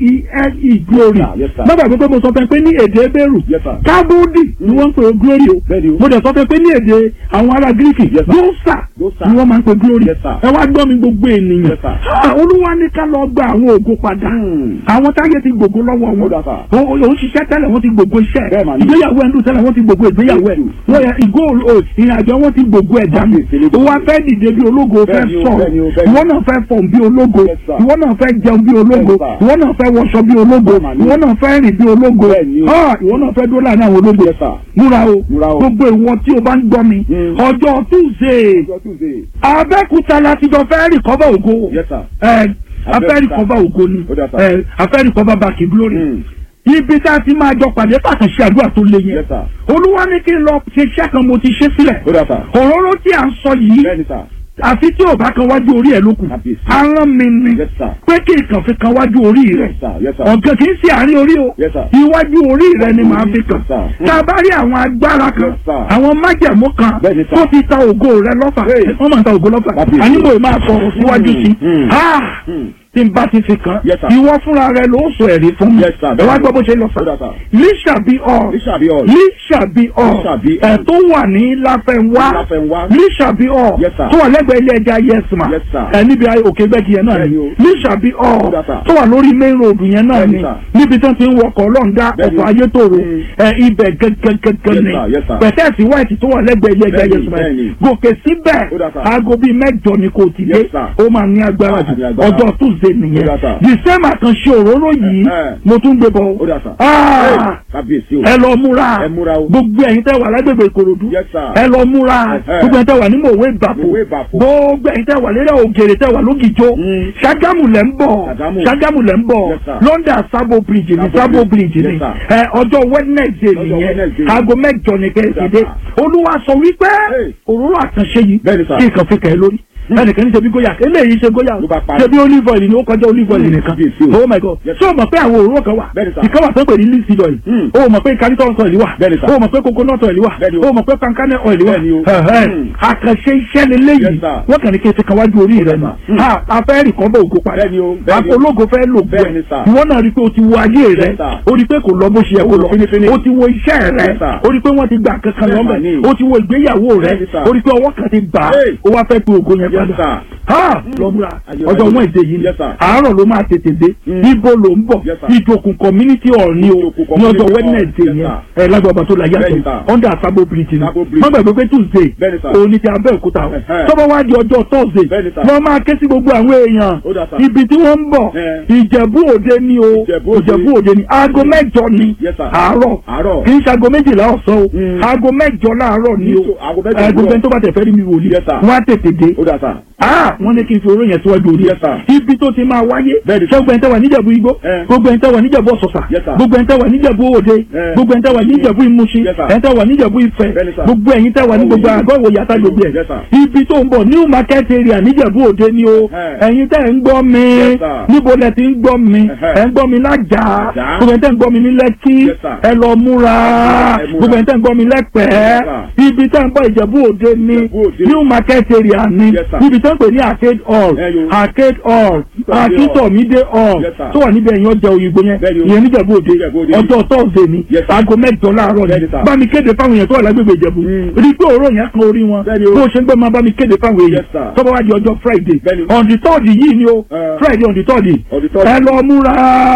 g-l-e glory Yes, sir. Yes, sir. má gbàgbé pé mo sọ fẹ́ pé ní èdè ebéèrù Yes, sir. kábúdì ni wọ́n ń pè glory o Bẹ́ẹ̀ni o. mo dẹ̀ sọ fẹ́ pé ní èdè àwọn ará gíríkì Yes, sir. gósà Gósà. ni wọ́n máa ń pè glory Yes, sir. ẹ wá gbọ́ mi gbogbo ènìyàn Yes, sir. Ah, olúwa ní ká lọ gba àwọn ògo padà Hmm. àwọn táyé ti gbogbo lọ́wọ́ Ó wọn dà, sir. Ó- ó- òun ṣiṣẹ́ tẹ́lẹ̀ wọ́n ti gbogbo iṣẹ́ Bẹ́ẹ̀ mà ni. ìgbéyàwó ẹ̀ ń dùn tẹ́lẹ̀ wọ́n ti gbogbo ìgbéyàwó ẹ̀ wọ́n yẹ ìgò o- ìrìnàjò wọn ti gbogbo ẹ̀ dànù Kábíyèsí ló ó wá fẹ́ dìde bí ológo ó fẹ́ Bẹ́ẹ̀ ni o, sọ̀rọ̀ bẹ́ẹ̀ ni o, bẹ́ẹ̀ ni o. ìwọ náà fẹ́ fọ̀n bí ológo Yes, sir. ìwọ náà fẹ́ jẹun bí ológo Yes, sir. ìwọ náà fẹ́ wọṣọ bí ológo Bẹ́ẹ̀ mà ni. ìwọ náà fẹ́ rìn bí ológo Bẹ́ẹ̀ ni o. Ah, ìwọ náà fẹ́ dúró láàrin àwọn ológo Yes, sir. múra o Múra o. gbogbo ìwọ tí o bá ń gbọ́ mi Mm. ọjọ́ Tuesday Ọjọ́ Tuesday. Abẹ́òkúta láti jọ fẹ́ rìkọ́bà ògo Yes, sir. ẹ afẹ́ Abẹ́òkúta. rìkọ́bà ògo ni Ó dà, sir. ẹ afẹ́ rìkọ́bà bàkì glory Hmm. ibi tá a ti máa jọ pàdé pàtàkì àdúrà tó le yẹn Yes, sir. olúwa ní kí n lọ ṣe iṣẹ́ kan mo ti ṣe sílẹ̀ Ó dà, sir. òróró tí à ń sọ yìí Bẹ́ẹ̀ni, sir. àfi tí ò bá kan wájú orí ẹ̀ lókun Kábíyèsí. arán mi ni Yes, sir. pé kí nǹkan fi kan wájú orí rẹ̀ Yes, sir. Yes, sir. ọ̀gá kì í ṣe àárín orí o Yes, sir. iwájú orí rẹ̀ ni màá fi kàn Yes, sir. tá a bá rí àwọn agbára kan Yes, sir. àwọn májẹ̀mú kan Bẹ́ẹ̀ni, sir. tó ti ta ògo rẹ̀ lọ́fà Hey. wọ́n máa ń ta ògo lọ́fà Kábíyèsí. àníbò máa sọ̀rọ̀ síwájú sí Hmm. Ah! Hmm. tí n bá ti fi kàn Yes, sir. ìwọ fúnra rẹ̀ ló sọ ẹ̀rí fún mi Yes, sir. ẹ wá gbọ́ bó ṣe lọ Ó dà, sà sir. líṣà bí ọ Líṣà bí all. líṣà bí ọ Líṣà bí ẹ̀ all. tó wà ní láfẹ̀wá Láfẹnwá. líṣà bí ọ Yes, sir. tó wà lẹ́gbẹ̀ẹ́ ilé ẹja yẹsùmá Yes, sir. ẹ níbi òkè gbẹ́gi yẹn náà ni Bẹ́ẹ̀ni o. líṣà bí ọ Ó dà, sir. tó wà lórí main road yẹn náà Bẹ́ẹ̀ni, ni sir. níbi tó ti ń wọkọ̀ ọlọ́ọ̀dá Bẹ́ẹ̀ni. ọkọ̀ ayétòrò Mm. ẹ ibẹ̀ gẹ́gẹ́gẹ́gẹ́ Yes, ni sir. Yes, sir. pẹ̀tẹ́ẹ̀sì white tó wà lẹ́gbẹ̀ẹ́ ilé ẹja Bẹ́ẹ̀ni, yẹsùmá bẹ́ẹ̀ni. gòkè síbẹ̀ Ó dà, sir. aago bíi mẹ́jọ ni kò ti dé Yes, sir. ó máa ní agbára Ó máa ní agbára. ọjọ́ Tuesday nìyẹn Ó dà, sir. the same àkànṣe òróró yìí Eh. mo tún gbé bọ̀ Ó dà, sir. Ah! Hey, Kábíyèsí o. ẹ lọ múra Ẹ múra o. gbogbo ẹ̀yin tẹ́ wà lágbègbè Ìkòròdú Yes, sir. ẹ lọ múra Eh. gbogbo ẹ̀yin tẹ́ wà ní mòwe ìbàpò Mòwe Ìbàpò. gbogbo ẹ̀yin tẹ́ wà lérè ògèrè tẹ́ wà lógìjó Mm. Ṣàgámù lẹ́ ń bọ̀ Ṣàgámù. Ṣàgámù lẹ́ ń bọ̀ Yes, sir. London Sabo Bridge ni Sabo Sabo Bridge. Bridge ni Yes, sir. ẹ ọjọ́ Wednesday Lọ́jọ́ nìyẹn Wednesday. aago mẹ́jọ ni kẹ́ ẹ ti dé Yes, sir. Olúwa sọ wípé Hey. òróró àkànṣe yìí Bẹ́ẹ̀ni, sir. kí nǹkan fi kẹ́ ẹ lórí ẹnìkan ní ṣe bí góyà eléyìí ṣe góyà Ló bá parí. ṣe bí olive oil ni ó kọjá olive oil Mm, nìkan kábíyèsí o. oh my god Yes, ṣé o mọ̀ pé àwọn òróró kan wà Bẹ́ẹ̀ni, sir. ìkan wà tó ń pè ní linseed oil Mm. o mọ̀ pé cariton oil wà Bẹ́ẹ̀ni, sir. o mọ̀ pé coconut oil wà Bẹ́ẹ̀ni o. o mọ̀ pé pankane oil wà Bẹ́ẹ̀ni o. Ẹ̀hẹ́. Mm. àkànṣe iṣẹ́ lélẹ́yìí Yes, sir. wọ́n kàn ní kí n ti kan wájú orí rẹ̀ Yes, nù sir. Mm. Ha, a fẹ́ rìn kọ́ bọ̀ ògo padà Bẹ́ẹ̀ni o, bẹ́ẹ̀ni o. ológo fẹ́ lò gbọ́ Bẹ́ẹ̀ni, sir. ìwọ náà rí i pé o ti wo ayé rẹ̀ Yes, sir. o rí i pé kò lọ bó ṣe yẹ kó lọ Fínífíní. o ti wo iṣẹ́ rẹ̀ Yes, sir. o rí i pé wọ́n ti gbà kankan Yes, lọ́mọ sir. o ti wo ìgbéyàwó rẹ̀ Yes, sir. o rí i pé ọwọ́ kan ti bà á Hey. o wá fẹ́ pe ògo yẹn Yes, padà sir. ha lọ́múra Ayé ọjọ́ wáyé. wọn èdè yìí ni Yes, sir. àárọ̀ ló máa tètè dé Mm. ibo ló ń bọ̀ Yes, sir. ìjòkùn community hall ni o Ìjòkùn ní ọjọ́ community hall. wednesday Yes, yẹn sir. ẹ lágbàbà tó la Bẹ́ẹ̀ni, yàtọ̀ sir. under sabo bridge ni Sabo Bridge. má gbàgbé pé tuesday Bẹ́ẹ̀ni, sir. òní ti abẹ́òkúta o Ẹ̀hẹ́. tọ́bọ̀ wá di ọjọ́ thursday Bẹ́ẹ̀ni, sir. wọ́n máa ké sí gbogbo àwọn èèyàn Ó dà, sir. ibi tí wọ́n ń bọ̀ Eh. ìjẹ̀bú òde ni o Ìjẹ̀bú Òde. ìjẹ̀bú òde ni aago mẹ́jọ ni Yes, sir. àárọ̀ Àárọ̀. kì í ṣe aago méjìlá ọ̀sán o Mm. aago mẹ́jọ láàárọ̀ ni o Ní so- aago mẹ́jọ aago òwúrọ̀. bẹ́ẹ̀ tó bá tẹ̀ fẹ́ rí mi wòlíì Yes, sir. wọ́n á tètè dé Ó dà, sir. ah wọ́n ní kí n fi oró yẹn síwájú orí Yes, sir. ibi tó ti máa wáyé Bẹ́ẹ̀ni. ṣé gbogbo ẹni tẹ́ wà níjẹ̀bú igbó Eh. gbogbo ẹni tẹ́ wà níjẹ̀bú ọ̀sọ̀sà Yes, sir. gbogbo ẹni tẹ́ wà níjẹ̀bú òde Eh. gbogbo ẹni tẹ́ wà níjẹ̀bú ìmúṣin Yes, sir. ẹni tẹ́ wà níjẹ̀bú ìfẹ́ Bẹ́ẹ̀ni, sir. gbogbo ẹ̀yin tẹ́ wà ní gbogbo Oh, àgọ́ ìwòye àtàgbègbè Yes, sir. ibi tó ń bọ̀ new market area níjẹ̀bú òde ni o Eh. ẹ̀yin tẹ́ ń gbọ́ mi Yes, sir. níbo lẹ ti ń gbọ́ mi Eh-heh. ẹ̀ ń gbọ́ mi lájà Lájà. gbogbo ẹni tẹ́ ń gbọ́ mi ní lẹ́kí Yes, sir. ẹ lọ múra Ẹ múra. gbogbo ẹni tẹ́ ń gbọ́ mi lẹ́pẹ̀ẹ́ Yes, ibi tẹ́ ń bọ̀ ìjẹ̀bú òde ni Ìjẹ̀bú Òde. new market area ni Yes, sir. níbi tó ń pè ní arcade hall Eh, yo. arcade hall akíntọ̀mídé hall Yes, sir. tó wà níbi ẹ̀yìn ọjà òyìnbó yẹn Bẹ́ẹ̀ni o. ìyẹn níjẹ̀bú òde Níjẹ̀bú Òde. ọjọ́ tọ́ọ̀sẹ̀ ni Yes, sir. aago mẹ́jọ láàárọ̀ ni Bẹ́ẹ̀ni, sir. bá mi kéde fáwọn èèyàn tó wà lágbègbè ìjẹ̀bú Mm. rí i pé òró yẹn kan orí wọn Bẹ́ẹ̀ni o. bó ṣe ń gbé máa bá mi kéde fáwọn èèyàn Yes, sir. tọ́ba wá di ọjọ́ friday Bẹ́ẹ̀ni. on the third yìí ni o Eh. friday on the third On the third. ẹ lọ múra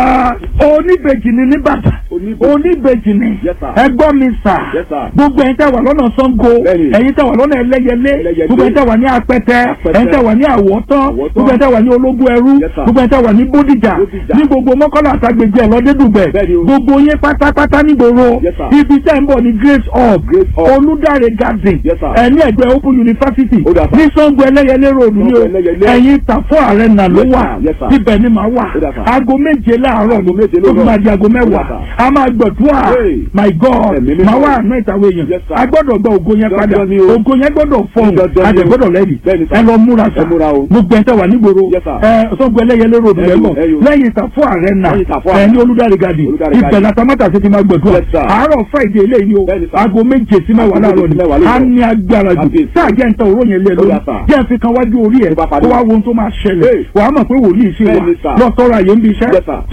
oníbejì ni nìbàdàn Oníbejì. oníbejì ni Yes, sir. ẹ gbọ́ mi sà Yes, sir. gbogbo ẹ̀yin tẹ́ wà lọ́nà sango Bẹ́ẹ̀ni. ẹ̀yin tẹ́ wà lọ́nà ẹlẹ́yẹlé Ẹlẹ́yẹlé. gbogbo ẹ̀yin tẹ́ wà ní apẹtẹ Apẹtẹ. ẹ̀yin tẹ́ wà ní àwọ̀tán Àwọ̀tán. gbogbo ẹ̀yin tẹ́ wà ní ológun ẹrú Yes, sir. gbogbo ẹ̀yin tẹ́ wà ní bódìjà Bódìjà. ní gbogbo mọ́kànlá àtàgbègbè ẹ̀lọ́dẹ́dùgbẹ̀ Bẹ́ẹ̀ni o. gbogbo yín pátápátá nígboro Yes, sir. ibi tẹ́ ń bọ̀ ní grace hall Grace Hall. olùdarí garden Yes, sir. ẹ̀ ní ẹ̀gbẹ́ open university Ó dà, sir. ní sango ẹlẹ́yẹlé road ní o Sango Ẹlẹ́yẹlé. ẹ̀yin tàfọ́ ààrẹ nà ló Yes, wà sir. Yes, sir. ibẹ̀ ni màá wà Ó dà, sir. aago méje láàárọ̀ Aago méje tó lóòrọ̀. fi máa di aago Ó mẹ́wàá dà, sir. a máa gbọ̀dúrà Hey. my god Ẹ̀mí mímọ́. màá wà àná ìtàwé Yes, yẹn sir. a gbọ́dọ̀ gba ògo yẹn padà Dandan ni o. ògo yẹn gbọ́dọ̀ fọhùn Dandan a ni dẹ̀ o. gbọ́dọ̀ lẹ́yìn Bẹ́ẹ̀ni, sir. ẹ lọ múra sa Ẹ múra o. gbogbo ẹ̀ tẹ́ wà nígboro Yes, sir. ẹ sọ́gun ẹlẹ́yẹlé road Ẹ rẹ̀ yo, mọ̀ ẹ yo. lẹ́yìn ìtàfọ́ ààrẹ nà Lẹ́yìn Ìtàfọ́ ẹ Àrẹ. ní olùdarí gadi Olùdarí ibẹ̀ Gadi. làtàmátà sí ti máa gbẹ̀dúrà Yes, sir. àárọ̀ friday eléyìí o Bẹ́ẹ̀ni, sir. aago méje sí mẹ́wàá Aago láàárọ̀ méje sí mẹ́wàá ni lóòrọ̀. a ní agbára jù Kábíyèsí. sáà jẹ́ nǹkan òró yẹn lé lórí Yes, sir. jẹ́ fi kan wájú orí ẹ̀ Tó bá kó parí. wá wo ohun tó máa ṣẹlẹ̀ Hey. wàá mọ̀ pé wòlíì sí wa Bẹ́ẹ̀ni, sir. lọ́tọ́ra yẹn ń bí iṣẹ́ Yes, sir.